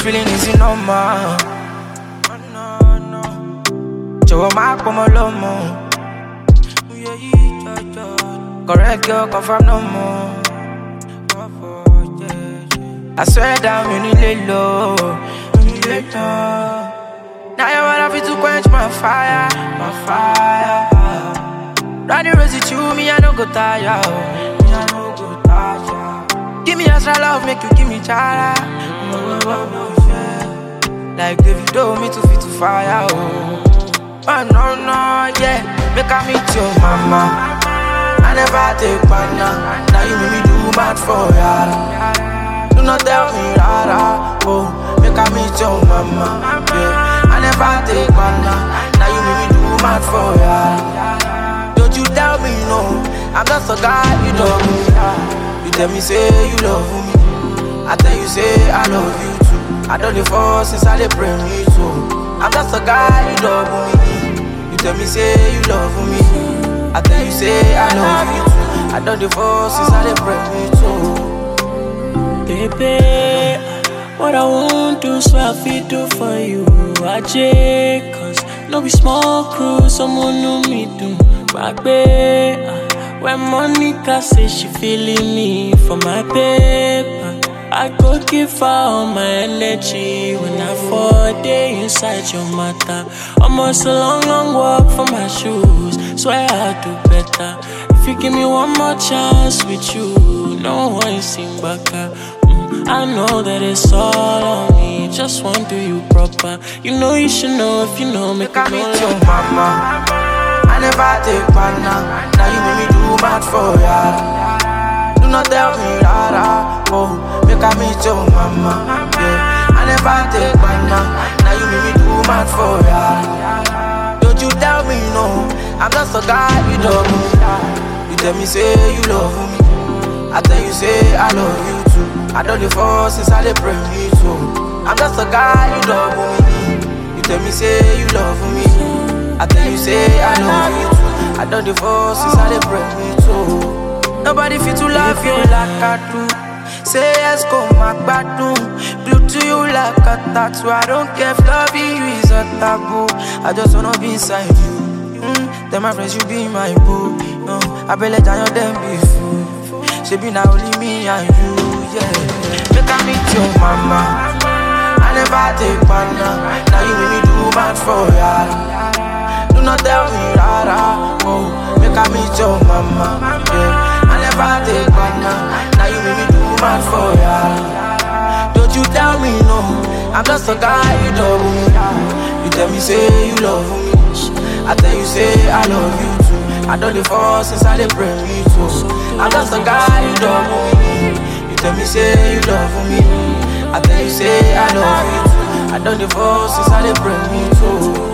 feeling is normal. Oh, no, no. Jọ̀wọ́ má pọ̀ mọ́ lọ́mọ. Correct girl, confirm no more. I swear down, you need lay low. You need lay low. Now you wanna fit to quench my fire, my fire. Running rosy to me, I don't go tired. oh. Me, I don't go tired. Give me extra love, make you give me chara. Oh, oh, oh, yeah. Like David, do me to fit to fire. Oh. oh no no yeah, make I meet your mama. I never take banana. Now you make me do mad for ya. Do not tell me rara. Oh, make I meet your mama. Yeah, I never take banana. Now you make me do mad for ya. Don't you tell me no. I'm just a guy you love me. You tell me say you love me. I tell you say I love you too. I don't dey fall since I dey pray me too. I'm just a guy you love me. You tell me say you love me. I tell you say I love you too. I don't dey fall since I dey pray me too. Baby, what I want to so I fit do for you. I check, cause no be small crew, someone know me do. Back when Monica say she feeling me for my paper. I go give her all my energy when I fall day inside your matter. Almost a long, long walk for my shoes. Swear I'll do better. If you give me one more chance with you, no one sing back. Mm, I know that it's all on me. Just want to do you proper. You know you should know if you know, make Make I me meet know. your mama. I never take banana. Now you make me do mad for ya. Do not tell me rara. Oh, make I meet your mama. Yeah, I never take banana. Now you make me do mad for ya. Don't you tell me no. I'm just a guy you love me. You tell me say you love me. I tell you say I love you too. I don't dey fall since I dey pray me too. I'm just a guy you love me. You tell me say you love me. I tell you say I love you too. I don't dey fall since I dey pray me too. Nobody fit to love you like I do. Say yes, go my gbadun. Blue to you like a tattoo. I don't care if loving you is a taboo. I just wanna be inside you. Mm, then my friends, you be my boo. No, I be let down them be fool. She be now only me and you, yeah. Make I meet your mama. I never take banana. Now you make me do bad for ya. Do not tell me rara. Oh, make I meet your mama. Yeah, I never take banana. Now you make me do bad for ya. Don't you tell me no. I'm just a guy you love me. You tell me say you love me. I tell you say I love you too. I don't dey fall since I dey pray me too. I'm just a guy you love me. You tell me say you love me. I tell you say I love you too. I don't dey fall since I dey pray me too.